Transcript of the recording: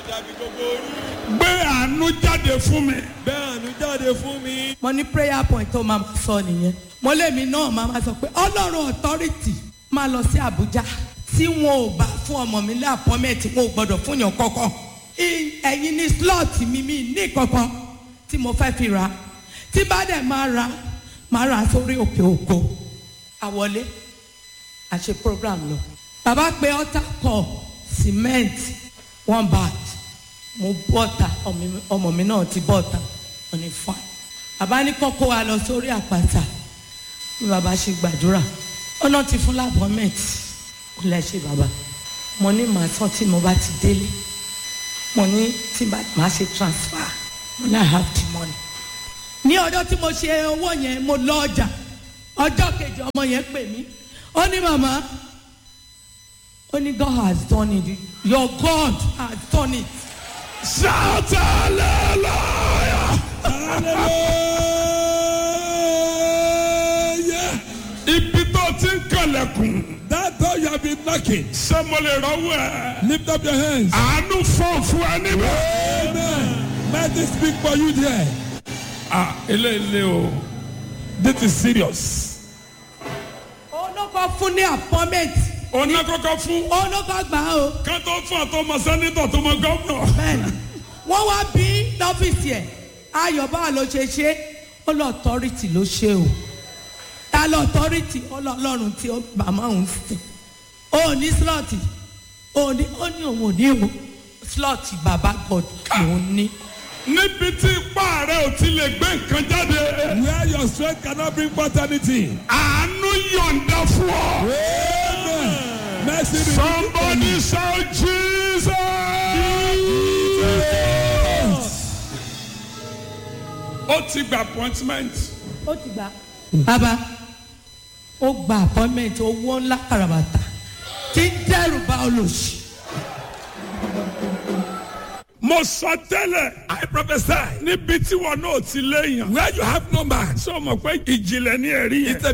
dàbí gbogbo orú. gbé àánú jáde fún mi. bẹ́ẹ̀ àánú jáde fún mi. mo ní prayer point tó máa sọ nìyẹn mo lémi náà máa máa sọ pé ọlọ́run authority máa lọ sí Àbújá tí wọn ò bá fún ọmọ mi ní appointment wọn ò gbọdọ̀ fún yàn kankan I- ẹ̀yin ní slot mi mi ní kankan tí mo fẹ́ fi ra tí bá dẹ̀ máa ra máa ra sórí òkè òkò àwọlé àṣe program lọ bàbá pé altar call cement one bag mo bọ́ta ọmọ mi- ọmọ mi náà ti bọ́ta wọn ni fine bàbá ní kọ́kọ́ wa lọ sórí àpáta bí bàbá ṣe gbàdúrà ọ̀nà ti fún lábọ́mẹ̀t kò lẹ́ ṣe bàbá mo ní màá tán tí mo bá ti délé mo ní tí bá màá ṣe transfer mo ní I have the money ní ọjọ́ tí mo ṣe owó yẹn mo lọ ọjà ọjọ́ kejì ọmọ yẹn pè mí ó ní màmá ó ní God has done it your God has done it shout hallelujah. hallelujah. ibi tó ti ń kànlẹ̀kùn. that door you have been knocking. ṣé mo lè rọ́wọ́ ẹ̀. lift up your hands. àánú fọ́ fún ẹ níbẹ̀. amen. let me speak for you there. ah eléyìí o this is serious. olóko fún ní appointment ọ̀nà kọ́kọ́ fún. olóko gbà á o ká tó fún àtọmọ sẹ́nitọ̀ tó mọ gọ́vnọ̀. bẹ́ẹ̀ni wọ́n wá bí lọ́fíìsì ẹ̀ ayọ̀ báwa ló ṣe ṣe ó lọ authority ló ṣe o ta lọ authority ó lọ ọlọ́run tí ó màmá òun sìn ó ní slot ó ní ó ní òun ò ní o slot baba god lòun ní níbi tí ipá rẹ ò ti lè gbé nǹkan jáde. where your strength cannot bring paternity. àánú yọ̀ǹda fún ọ. amen. mercy be somebody shout jesus. ó ti gba appointment. ó ti gbà. bàbá ó gba appointment owó ńlá kàràbàtà tí ń dẹ́rù bá olóṣì. mo sọ tẹ́lẹ̀. i prophesy. níbi tí wọn náà ti léèyàn. where you have no man. sọ ma pé ìjìnlẹ̀ ní ẹ̀rí yẹn. It's a